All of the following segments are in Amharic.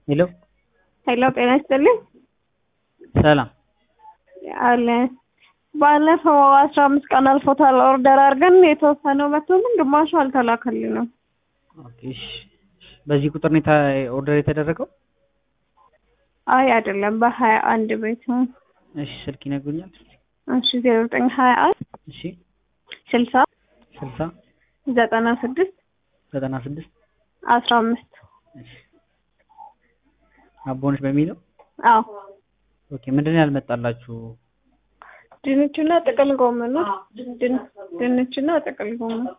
ሄሎ ሄሎ ጤና ይስጥልኝ ሰላም አለ ባለፈው አስራ አምስት ቀን አልፎታል ኦርደር አድርገን የተወሰነው መቶልን ግማሹ አልተላከልንም ኦኬ እሺ በዚህ ቁጥር ነው የታ- ኦርደር የተደረገው አይ አይደለም በሀያ አንድ ቤት ነው እሺ ስልክ ይነግሩኛል እሺ ዜሮ ዘጠኝ ሀያ አንድ እሺ ስልሳ ስልሳ ዘጠና ስድስት ዘጠና ስድስት አስራ አምስት እሺ አቦነሽ በሚለው አዎ ኦኬ ምንድን ነው ያልመጣላችሁ ድንችና ጥቅል ጎመን ነው ድን- ድንችና ጥቅል ጎመን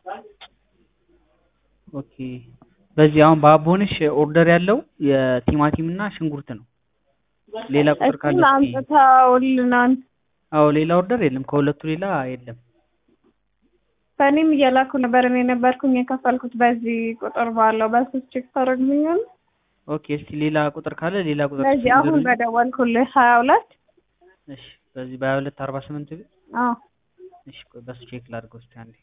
ኦኬ በዚህ አሁን በአቦነሽ ኦርደር ያለው የቲማቲም እና ሽንኩርት ነው ሌላ ቁጥር ካለ እሱን እስኪ- አምጥተውልናል አዎ ሌላ ኦርደር የለም ከሁለቱ ሌላ የለም በእኔም እየላኩ ነበር እኔ ነበርኩኝ የከፈልኩት በዚህ ቁጥር ባለው በሱ ቼክ ታደርግልኛል ኦኬ እስቲ ሌላ ቁጥር ካለ ሌላ ቁጥር በዚህ አሁን ንገሩኝ። በደወልኩልህ ሀያ ሁለት እሺ በዚህ በሀያ ሁለት አርባ ስምንት ቤት አዎ እሺ ቆይ በሱ ቼክ ላድርገው እስኪ አንዴ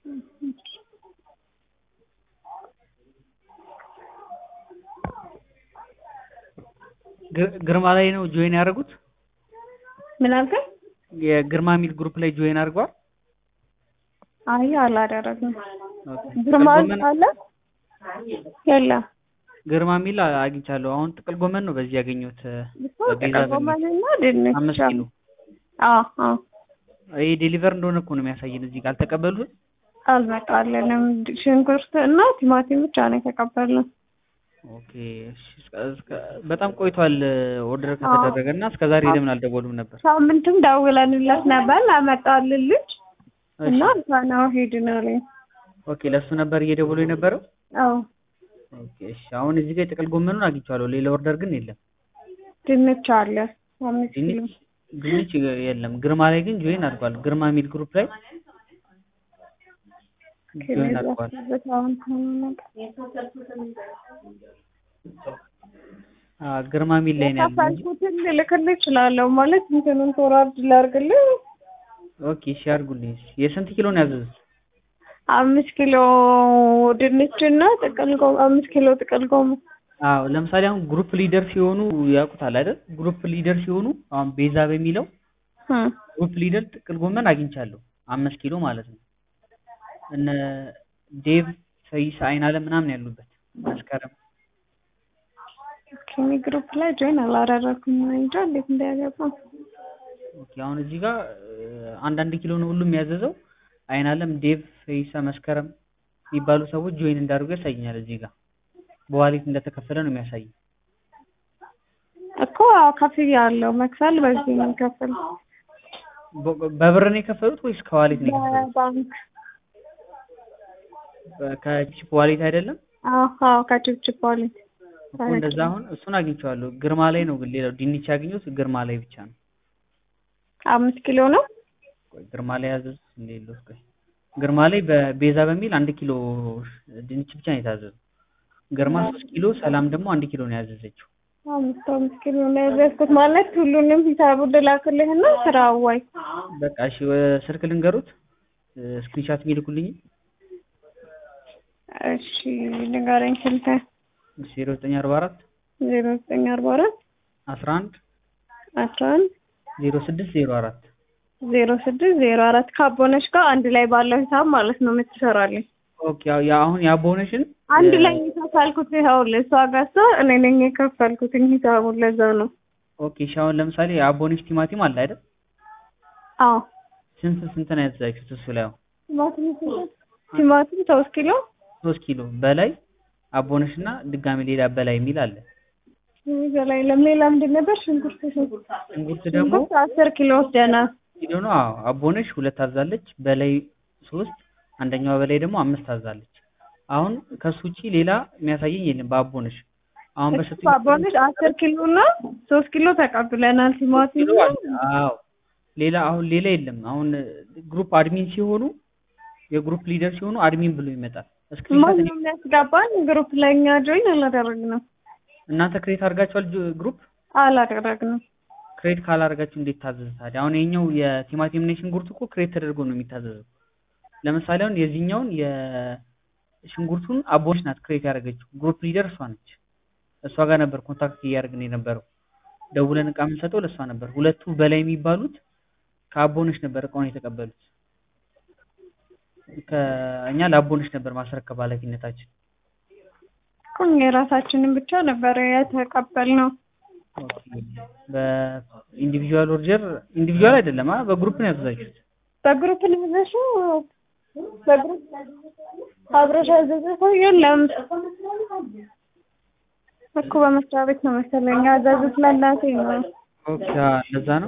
ግር- ግርማ ላይ ነው ጆይን ያደረጉት ምን አልከኝ የግርማ ሚል ግሩፕ ላይ ጆይን አድርገዋል አይ አላደረግም ኦኬ። ግርማ ጥቅል ጎመን- አለ የለም ግርማ ሚል አግኝቻለሁ አሁን ጥቅል ጎመን ነው በዚህ ያገኘሁት እሱ በቤዛ ጥቅል ጎመንና ድንች አምስት ኪሎ አዎ አዎ ይሄ ዴሊቨር እንደሆነ እኮ ነው የሚያሳየን እዚህ ጋር አልተቀበሉት አልመጣልንም ሽንኩርት እና ቲማቲም ብቻ ነው የተቀበልነው ኦኬ እሺ እስከ- እስከ- በጣም ቆይቷል ኦርደር ከተደረገ እና እስከ ዛሬ ለምን አልደወሉም ነበር ሳምንትም ደውለንለት ነበር ላመጣልን ልጅ እሺ እና እዛናው ሄድን አለኝ ኦኬ ለእሱ ነበር እየደወሉ የነበረው አዎ ኦኬ እሺ አሁን እዚህ ጋር የጥቅል ጎመኑን አግኝቼዋለሁ ሌላ ኦርደር ግን የለም ድንች አለ አምስት ኪሎ ድንች ድንች የለም ግርማ ላይ ግን ጆይን አድርጓል ግርማ ሚል ግሩፕ ላይ ጆይን አድርጓል አ ግርማ ሚል ላይ ነው ያለው እንጂ የከፈልኩትን ልልክልህ እችላለሁ ማለት እንትኑን ፎርዋርድ ላድርግልህ ኦኬ እሺ አድርጉልኝ እሺ የስንት ኪሎ ነው ያዘዙት አምስት ኪሎ ድንች እና ጥቅል ጎመን አምስት ኪሎ ጥቅል ጎመን አዎ ለምሳሌ አሁን ግሩፕ ሊደር ሲሆኑ ያውቁታል አይደል ግሩፕ ሊደር ሲሆኑ አሁን ቤዛ በሚለው እ ግሩፕ ሊደር ጥቅል ጎመን አግኝቻለሁ አምስት ኪሎ ማለት ነው እነ ዴቭ ፈይሳ አይን አለም ምናምን ያሉበት መስከረም ኪኒ ግሩፕ ላይ ጆይን አላደረኩም እንጃ እንዴት እንዳያገባ ኦኬ አሁን እዚህ ጋር እ፣ አንዳንድ ኪሎ ነው ሁሉም ያዘዘው አይን አለም ዴቭ ፈይሳ መስከረም የሚባሉ ሰዎች ጆይን እንዳደርጉ ያሳየኛል እዚህ ጋር በዋሌት እንደተከፈለ ነው የሚያሳይ እኮ ከፍያ አለው መክፈል በዚህ ነው ከፍል በ- በብር ነው የከፈሉት ወይስ ከዋሌት ነው የከፈሉት በባንክ በ- ከቺፕ ዋሌት አይደለም አዎ ከችፕችፕ ዋሌት እኮ እንደዛ አሁን እሱን አግኝቼዋለሁ ግርማ ላይ ነው ግን ሌላው ድንች ያገኘሁት ግርማ ላይ ብቻ ነው አምስት ኪሎ ነው ቆይ ግርማ ላይ ያዘዙት እንደ የለውም ቆይ ግርማ ላይ በቤዛ በሚል አንድ ኪሎ ድንች ብቻ ነው የታዘዘው ግርማ ሶስት ኪሎ ሰላም ደግሞ አንድ ኪሎ ነው ያዘዘችው አምስት አምስት ኪሎ ነው ያዘዝኩት ማለት ሁሉንም ሂሳቡን ልላክልህና ስራ አዋይ በቃ እሺ ወ- ስልክ ልንገሩት ስክሪንሻት የሚልኩልኝ እሺ ንገረኝ ስልክ ዜሮ ዘጠኝ አርባ አራት ዜሮ ዘጠኝ አርባ አራት አስራ አንድ አስራ አንድ ዜሮ ስድስት ዜሮ አራት ዜሮ ስድስት ዜሮ አራት ከአቦነሽ ጋር አንድ ላይ ባለው ሂሳብ ማለት ነው የምትሰራልኝ ኦኬ ያው ያ- አሁን የአቦነሽን አንድ ላይ የከፈልኩት ይኸውልህ እሷ ገዝታ እኔ ነኝ የከፈልኩትኝ ሂሳቡን ለዛ ነው ኦኬ እሺ አሁን ለምሳሌ የአቦነሽ ቲማቲም አለ አይደል አዎ ስንት ስንት ነው ያዘዛችሁት እሱ ላይ አሁን ቲማቲም ስንት? ቲማቲም ሶስት ኪሎ ሶስት ኪሎ በላይ አቦነሽ እና ድጋሜ ሌላ በላይ የሚል አለ በላይ ለሌላ ምንድን ነበር ሽንኩርት ሽንኩርት ሽንኩርት ደግሞ ሽንኩርት አስር ኪሎ ወስደናል ኪሎ ነው አዎ አቦነሽ ሁለት አዛለች በላይ ሶስት አንደኛዋ በላይ ደግሞ አምስት አዛለች አሁን ከሱ ውጪ ሌላ የሚያሳየኝ የለም በአቦነሽ አሁን በሰጡኝ አቦነሽ አስር ኪሎ እና ሶስት ኪሎ ተቀብለናል ቲማቲም ኪሎ አለ አዎ ሌላ አሁን ሌላ የለም አሁን ግሩፕ አድሚን ሲሆኑ የግሩፕ ሊደር ሲሆኑ አድሚን ብሎ ይመጣል ስክሪንሾት ማንም የሚያስገባን ግሩፕ ላይ እኛ ጆይን አላደረግንም እናንተ ክሬት አድርጋችኋል ግሩፕ አላደረግንም ክሬት ካላደረጋችሁ እንዴት ታዘዝ ታዲያ አሁን የኛው የቲማቲም እና የሽንኩርት እኮ ክሬት ተደርጎ ነው የሚታዘዘው ለምሳሌ አሁን የዚህኛውን የሽንኩርቱን አቦነሽ ናት ክሬት ያደረገችው ግሩፕ ሊደር እሷ ነች እሷ ጋር ነበር ኮንታክት እያደረግን የነበረው። ደውለን እቃ የምንሰጠው ለእሷ ነበር። ሁለቱ በላይ የሚባሉት ከአቦነሽ ነበር እቃውን የተቀበሉት። ከእኛ ለአቦነሽ ነበር ማስረከብ ኃላፊነታችን። እኮ የራሳችንን ብቻ ነበር የተቀበልነው። ኦኬ። በኢንዲቪዥዋል ኦርደር ኢንዲቪዥዋል አይደለም አ በግሩፕ ነው ያዘዛችሁት? በግሩፕ ነው ያዘዝሽው? በግሩፕ አብረሽ ያዘዘ ሰው የለም እኮ በመስሪያ ቤት ነው መሰለኝ ያዘዙት ለእናቴ ነው። ኦኬ አ እንደዛ ነው።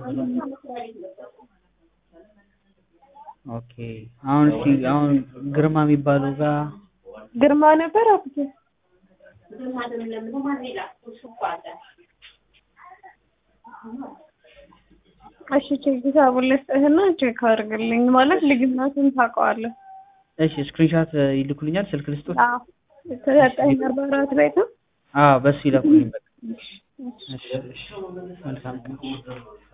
ኦኬ አሁን እስኪ አሁን ግርማ የሚባለው ጋር ግርማ ነበር አብቴ እሺ ቼክ ሂሳቡን ልስጥህና ቼክ አድርግልኝ ማለት ልዩነቱን ታውቀዋለህ። እሺ ስክሪንሻት ይልኩልኛል። ስልክ ልስጦት? አዎ የተሰጠኝ አርባ አራት ቤት ነው። አዎ በሱ ይላኩልኝ በቃ። እሺ እሺ መልካም ቀን።